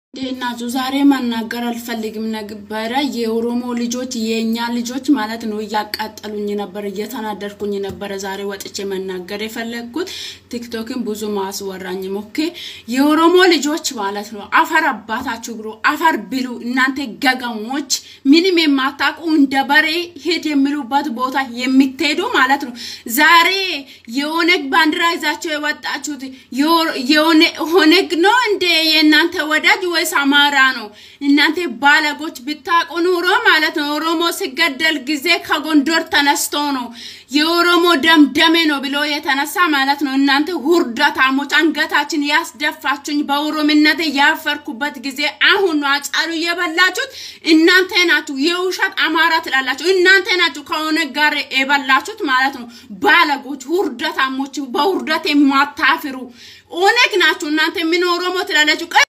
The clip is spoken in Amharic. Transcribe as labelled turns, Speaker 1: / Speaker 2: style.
Speaker 1: እንዴት ናችሁ? ዛሬ መናገር አልፈልግም ነበረ። የኦሮሞ ልጆች የእኛ ልጆች ማለት ነው እያቃጠሉኝ ነበር፣ እየተናደድኩኝ ነበረ። ዛሬ ወጥቼ መናገር የፈለግኩት ቲክቶክን ብዙ ማስወራኝም። ኦኬ የኦሮሞ ልጆች ማለት ነው አፈር አባታችሁ ብሎ አፈር ብሉ። እናንተ ገገሞች ምንም የማታውቁ እንደ በሬ ሄድ የሚሉበት ቦታ የምትሄዱ ማለት ነው። ዛሬ የኦነግ ባንዲራ ይዛቸው የወጣችሁት ኦነግ ነው እንደ የእናንተ ወዳጅ ወይስ አማራ ነው? እናንተ ባለጎች ብታውቁ ኑሮ ማለት ነው ኦሮሞ ሲገደል ጊዜ ከጎንደር ተነስቶ ነው የኦሮሞ ደም ደሜ ነው ብሎ የተነሳ ማለት ነው። እናንተ ሁርዳታሞች አንገታችን ያስደፋችሁኝ በኦሮምነት ያፈርኩበት ጊዜ አሁን ነው። አጫሉ የበላችሁት እናንተ ናችሁ። የውሸት አማራ ትላላችሁ እናንተ ናችሁ። ከኦነግ ጋር የበላችሁት ማለት ነው። ባለጎች፣ ሁርዳታሞች፣ በሁርደት የማታፍሩ ኦነግ ናችሁ እናንተ። ምን ኦሮሞ ትላላችሁ?